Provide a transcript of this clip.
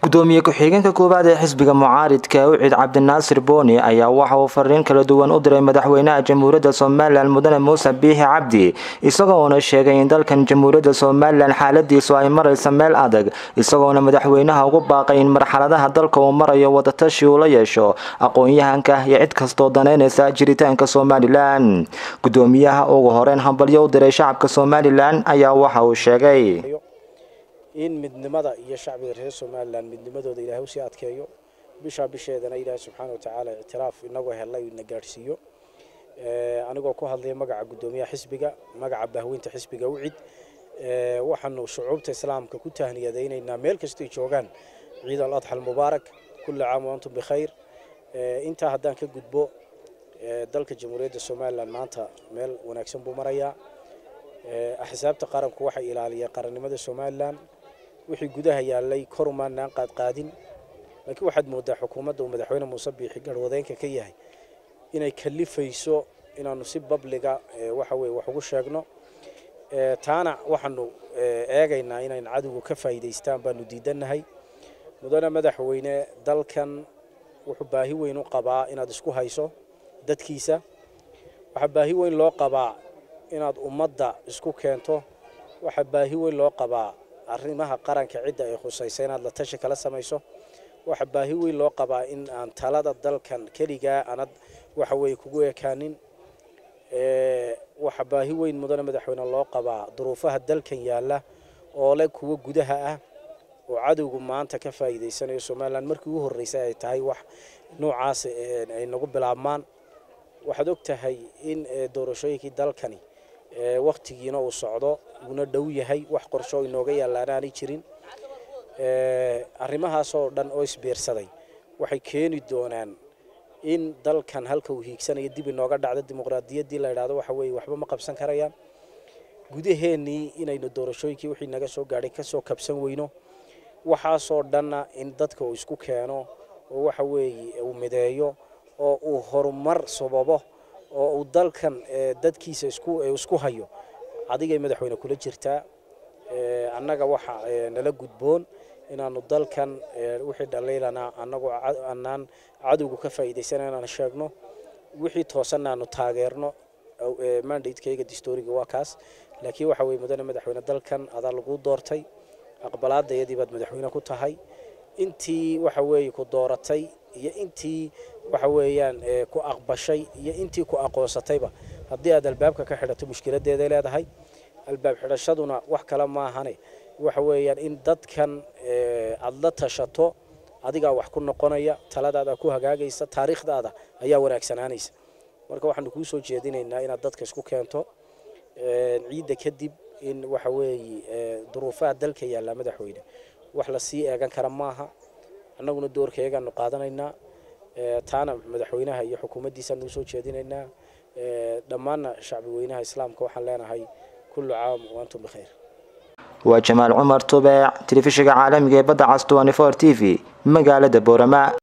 gudoomiye ku-xigeenka koowaad ee xisbiga mucaaridka ucid cabdinaasir booni ayaa waxa uu fariin kala duwan u diray madaxweynaha jamhuuriyadda somalilan mudane muuse biixi cabdi isagoona sheegay in dalkan jamhuuriyadda somalilan xaaladiisu ay maraysa meel adag isagoona madaxweynaha ugu baaqay in marxaladaha dalka uu marayo wadatashi uu la yeesho aqoon-yahanka iyo cid kastoo daneynaysa jiritaanka somalilan gudoomiyaha ugu horeyn hambalyo u diray shacabka somalilan ayaa waxa uu sheegay in midnimada iyo shacbiga reer somalilan midnimadooda ilaahay usii adkeeyo bishaa bisheedana ilaahay subxaana watacaala ictiraaf inagoo helay na gaadhsiiyo anigoo ku hadlaya magaca guddoomiyaha xisbiga magaca bahweynta xisbiga ucid waxaanu shucuubta islaamka ku tahniyadaynaynaa meel kastay joogaan ciid al adxa almubaarak kulli caam wa antum bikhayr intaa haddaan ka gudbo dalka jamhuuriyadda somalilan maanta meel wanaagsan buu marayaa axsaabta qaranku waxay ilaaliyeen qarannimada somalilan wixii gudaha yaalay kor umaanaan qaadqaadin laakiin waxaad moodaa xukuumadda uu madaxweyne muuse biixi garwadeenka ka yahay inay kalifayso inaanu si babliga waxa weye wax ugu sheegno taana waxaanu eegaynaa inayn cadowga ka faa'iidaystaan baanu diidannahay mudane madaxweyne dalkan wuxuu baahi weyn u qabaa inaad isku hayso dadkiisa waxaa baahi weyn loo qabaa inaad ummadda isku keento waxaa baahi weyn loo qabaa arrimaha qaranka cidda ay khusaysa inaad la tashi kala samayso waxaa baahi weyn loo qabaa in aan talada dalkan keligaa aanad waxa weeye kugu ekaanin waxaa baahi weyn mudane madaxweyne loo qabaa duruufaha dalkan yaalla oo leh kuwo gudaha ah oo cadowgu maanta ka faa'iidaysanayo somalilan markii ugu horreysay ay tahay wax noocaas ay nagu bilaabmaan waxaad og tahay in doorashooyinkii dalkani waktigiina uu socdo uuna dhow yahay wax qorsho inooga yaallaan aanay jirin arrimahaasoo dhan oo isbiirsaday waxay keeni doonaan in dalkan halka uu hiigsanayo dib inooga dhacdo dimuqraadiyaddii la idhaahdo waxa weeye waxba ma qabsan karayaan gudaheennii inaynu doorashooyinkii wixii naga soo gaadhay kasoo kabsan weyno waxaasoo dhanna in dadka uu isku keeno oo waxa weeye uu mideeyo oo uu horumar sababo oo uu dalkan dadkiisa isku hayo adigay madaxweyne kula jirtaa annaga waxa nala gudboon inaanu dalkan wixii dhaliilana annagoo anaan cadowga ka faa'iidaysana inaan sheegno wixii toosanna aanu taageerno mandatekeyga distoriga waa kaas laakiin waxa weye mudane madaxweyne dalkan adaa lagu doortay aqbalaadayadii baad madaxweyne ku tahay intii waxa weeye ku dooratay iyo intii waxa weeyaan ku aqbashay iyo intii ku aqoonsatayba haddii aad albaabka ka xidhato mushkiladeeday leedahay albaab xidhashaduna wax kale maahane waxa weeyaan in dadkan aada la tashato adigaa wax ku noqonaya taladaada ku hagaagaysa taariikhdaada ayaa wanaagsanaanaysa marka waxaanu kuu soo jeedinaynaa inaad dadka isku keento ciidda kadib in waxa weeye duruufaha dalka yaallaa madaxweyne wax lasii eegan kara maaha annaguna doorkaegaanu qaadanaynaa taana madaxweynaha iyo xukuumaddiisaanu usoo jeedinaynaa dhammaanna shacbi weynaha islaamka waxaan leenahay kullu caam waantum bikhayr waa jamaal cumar tubeec telefishinka caalamiga ee badda cas t v magaalada boorama